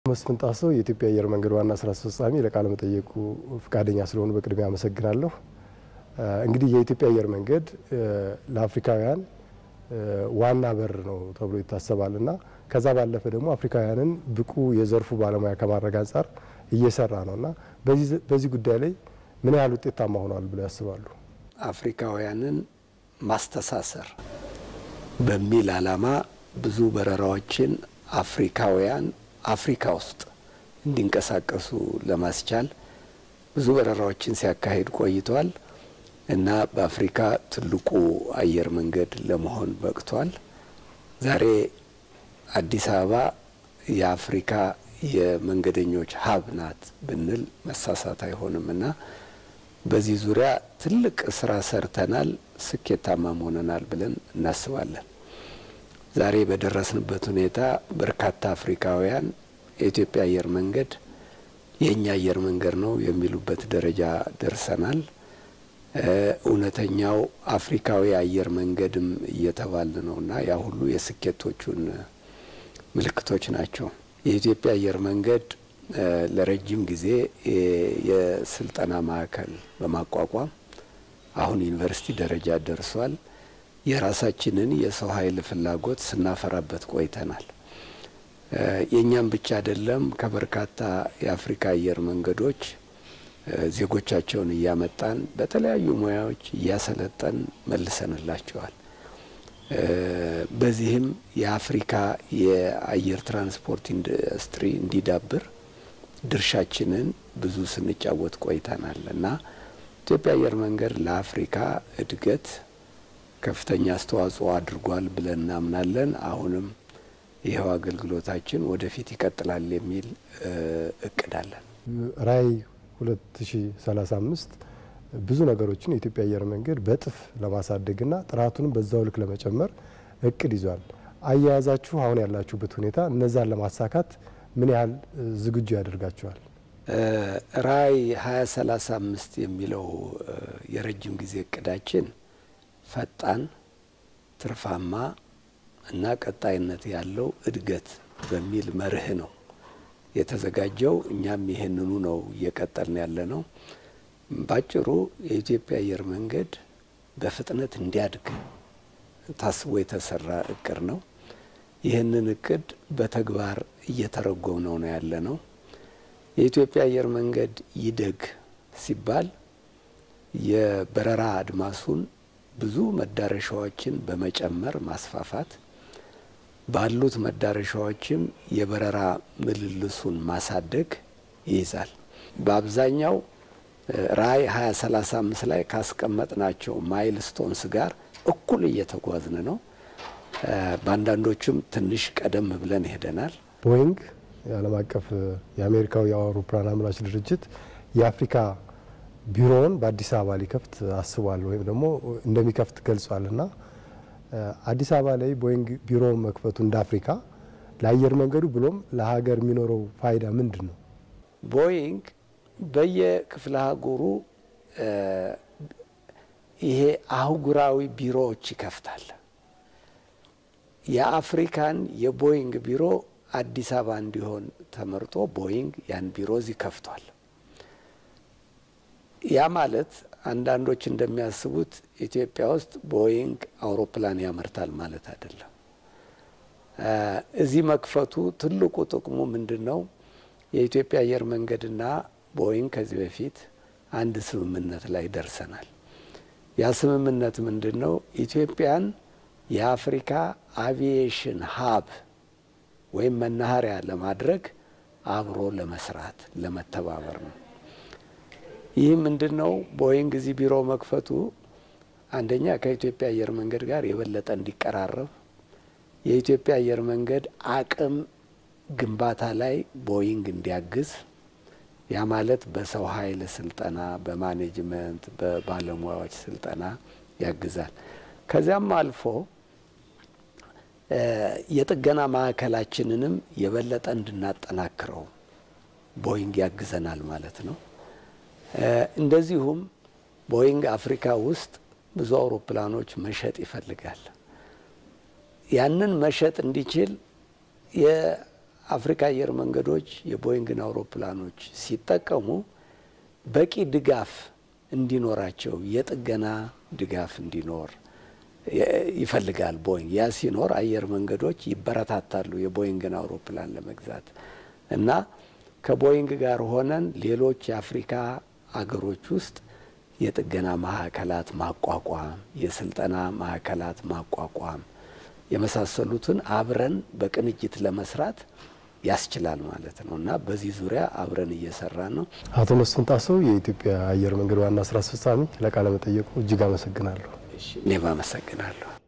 መስፍን ጣሰው የኢትዮጵያ አየር መንገድ ዋና ስራ አስፈጻሚ ለቃለ መጠየቁ ፈቃደኛ ስለሆኑ በቅድሚያ አመሰግናለሁ። እንግዲህ የኢትዮጵያ አየር መንገድ ለአፍሪካውያን ዋና በር ነው ተብሎ ይታሰባል እና ከዛ ባለፈ ደግሞ አፍሪካውያንን ብቁ የዘርፉ ባለሙያ ከማድረግ አንጻር እየሰራ ነው እና በዚህ ጉዳይ ላይ ምን ያህል ውጤታማ ሆኗል ብለው ያስባሉ? አፍሪካውያንን ማስተሳሰር በሚል ዓላማ ብዙ በረራዎችን አፍሪካውያን አፍሪካ ውስጥ እንዲንቀሳቀሱ ለማስቻል ብዙ በረራዎችን ሲያካሂድ ቆይቷል እና በአፍሪካ ትልቁ አየር መንገድ ለመሆን በቅቷል። ዛሬ አዲስ አበባ የአፍሪካ የመንገደኞች ሀብ ናት ብንል መሳሳት አይሆንም እና በዚህ ዙሪያ ትልቅ ስራ ሰርተናል፣ ስኬታማም ሆነናል ብለን እናስባለን። ዛሬ በደረስንበት ሁኔታ በርካታ አፍሪካውያን የኢትዮጵያ አየር መንገድ የእኛ አየር መንገድ ነው የሚሉበት ደረጃ ደርሰናል። እውነተኛው አፍሪካዊ አየር መንገድም እየተባል ነው እና ያ ሁሉ የስኬቶቹን ምልክቶች ናቸው። የኢትዮጵያ አየር መንገድ ለረጅም ጊዜ የስልጠና ማዕከል በማቋቋም አሁን ዩኒቨርሲቲ ደረጃ ደርሷል። የራሳችንን የሰው ኃይል ፍላጎት ስናፈራበት ቆይተናል። የእኛም ብቻ አይደለም፣ ከበርካታ የአፍሪካ አየር መንገዶች ዜጎቻቸውን እያመጣን በተለያዩ ሙያዎች እያሰለጠን መልሰንላቸዋል። በዚህም የአፍሪካ የአየር ትራንስፖርት ኢንዱስትሪ እንዲዳብር ድርሻችንን ብዙ ስንጫወት ቆይተናል እና ኢትዮጵያ አየር መንገድ ለአፍሪካ እድገት ከፍተኛ አስተዋጽኦ አድርጓል ብለን እናምናለን። አሁንም ይኸው አገልግሎታችን ወደፊት ይቀጥላል የሚል እቅድ አለን። ራዕይ 2035 ብዙ ነገሮችን የኢትዮጵያ አየር መንገድ በእጥፍ ለማሳደግና ጥራቱንም በዛው ልክ ለመጨመር እቅድ ይዟል። አያያዛችሁ አሁን ያላችሁበት ሁኔታ እነዛን ለማሳካት ምን ያህል ዝግጁ ያደርጋችኋል? ራዕይ 2035 የሚለው የረጅም ጊዜ እቅዳችን ፈጣን፣ ትርፋማ እና ቀጣይነት ያለው እድገት በሚል መርህ ነው የተዘጋጀው። እኛም ይህንኑ ነው እየቀጠልን ያለ ነው። ባጭሩ የኢትዮጵያ አየር መንገድ በፍጥነት እንዲያድግ ታስቦ የተሰራ እቅድ ነው። ይህንን እቅድ በተግባር እየተረጎምነው ነው ያለ ነው። የኢትዮጵያ አየር መንገድ ይደግ ሲባል የበረራ አድማሱን ብዙ መዳረሻዎችን በመጨመር ማስፋፋት፣ ባሉት መዳረሻዎችም የበረራ ምልልሱን ማሳደግ ይይዛል። በአብዛኛው ራዕይ 2035 ላይ ካስቀመጥናቸው ማይል ስቶንስ ጋር እኩል እየተጓዝን ነው። በአንዳንዶቹም ትንሽ ቀደም ብለን ሄደናል። ቦይንግ የዓለም አቀፍ የአሜሪካው የአውሮፕላን አምራች ድርጅት የአፍሪካ ቢሮውን በአዲስ አበባ ሊከፍት አስቧል ወይም ደግሞ እንደሚከፍት ገልጿል እና አዲስ አበባ ላይ ቦይንግ ቢሮ መክፈቱ እንደ አፍሪካ ለአየር መንገዱ ብሎም ለሀገር የሚኖረው ፋይዳ ምንድን ነው? ቦይንግ በየክፍለ ሀገሩ ይሄ አህጉራዊ ቢሮዎች ይከፍታል። የአፍሪካን የቦይንግ ቢሮ አዲስ አበባ እንዲሆን ተመርጦ ቦይንግ ያን ቢሮ እዚህ ከፍቷል። ያ ማለት አንዳንዶች እንደሚያስቡት ኢትዮጵያ ውስጥ ቦይንግ አውሮፕላን ያመርታል ማለት አይደለም። እዚህ መክፈቱ ትልቁ ጥቅሙ ምንድን ነው? የኢትዮጵያ አየር መንገድና ቦይንግ ከዚህ በፊት አንድ ስምምነት ላይ ደርሰናል። ያ ስምምነት ምንድን ነው? ኢትዮጵያን የአፍሪካ አቪዬሽን ሀብ ወይም መናኸሪያ ለማድረግ አብሮ ለመስራት ለመተባበር ነው። ይህ ምንድን ነው? ቦይንግ እዚህ ቢሮ መክፈቱ አንደኛ ከኢትዮጵያ አየር መንገድ ጋር የበለጠ እንዲቀራረብ የኢትዮጵያ አየር መንገድ አቅም ግንባታ ላይ ቦይንግ እንዲያግዝ ያ ማለት በሰው ኃይል ስልጠና፣ በማኔጅመንት፣ በባለሙያዎች ስልጠና ያግዛል። ከዚያም አልፎ የጥገና ማዕከላችንንም የበለጠ እንድናጠናክረው ቦይንግ ያግዘናል ማለት ነው። እንደዚሁም ቦይንግ አፍሪካ ውስጥ ብዙ አውሮፕላኖች መሸጥ ይፈልጋል። ያንን መሸጥ እንዲችል አፍሪካ አየር መንገዶች የቦይንግን አውሮፕላኖች ሲጠቀሙ በቂ ድጋፍ እንዲኖራቸው የጥገና ድጋፍ እንዲኖር ይፈልጋል ቦይንግ። ያ ሲኖር አየር መንገዶች ይበረታታሉ የቦይንግን አውሮፕላን ለመግዛት እና ከቦይንግ ጋር ሆነን ሌሎች የአፍሪካ አገሮች ውስጥ የጥገና ማዕከላት ማቋቋም፣ የስልጠና ማዕከላት ማቋቋም የመሳሰሉትን አብረን በቅንጅት ለመስራት ያስችላል ማለት ነው እና በዚህ ዙሪያ አብረን እየሰራ ነው። አቶ መስፍን ጣሰው የኢትዮጵያ አየር መንገድ ዋና ስራ አስፈጻሚ፣ ለቃለ መጠየቁ እጅግ አመሰግናለሁ። እኔም አመሰግናለሁ።